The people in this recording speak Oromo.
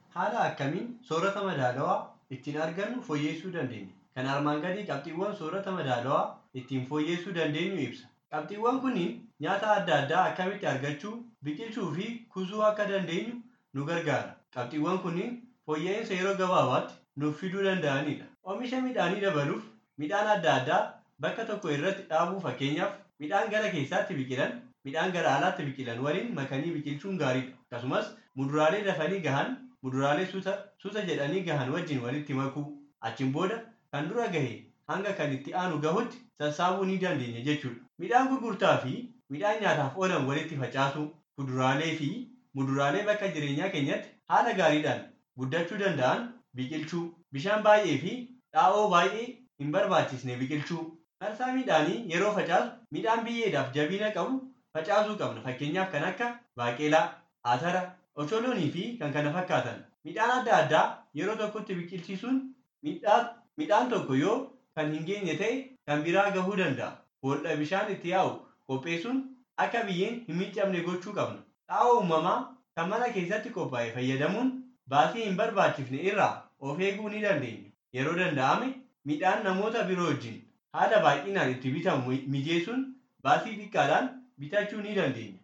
Haala akkamiin soorata madaalawaa ittiin argannu fooyyessuu dandeenya? Kan armaan gadii qabxiiwwan soorata madaalawaa ittiin fooyyessuu dandeenyu ibsa. Qabxiiwwan kunniin nyaata adda addaa akkamitti argachuu, biqilchuu fi kuusuu akka dandeenyu nu gargaara. Qabxiiwwan kunniin fooyya'insa yeroo gabaabaatti nuuf fiduu danda'anidha. Oomisha midhaanii dabaluuf midhaan adda addaa bakka tokko irratti dhaabuu fakkeenyaaf midhaan gara keessaatti biqilan, midhaan gara alaatti biqilan waliin makanii biqilchuun gaariidha. Akkasumas muduraalee dafanii gahan muduraalee suuta, suuta jedhanii gahan wajjin walitti makuu. Achiin booda kan dura gahe hanga kan itti aanu gahutti sassaabuu ni dandeenya jechuudha. Midhaan gurgurtaa fi midhaan nyaataaf oolan walitti facaasuu, kuduraalee fi muduraalee bakka jireenyaa keenyatti haala gaariidhaan guddachuu danda'an biqilchuu, bishaan baay'ee fi xaa'oo baay'ee hin barbaachisne biqilchuu. Marsaa midhaanii yeroo facaasu midhaan biyyeedhaaf jabina qabu facaasuu qabna. Fakkeenyaaf kan akka baaqelaa, atara, ocholoonii fi kan kana fakkaatan. Midhaan adda addaa yeroo tokkotti biqilchiisuun midhaan tokko yoo kan hin geenye ta'e kan biraa gahuu danda'a. Boolla bishaan itti yaa'u qopheessuun akka biyyeen hin miccamne gochuu qabna. Xaa'oo uumamaa kan mana keessatti qophaa'e fayyadamuun baasii hin barbaachifne irraa of eeguu ni dandeenya. Yeroo danda'ame midhaan namoota biroo wajjin haala baay'inaan itti bitamu mijeessuun baasii xiqqaadhaan bitachuu ni dandeenya.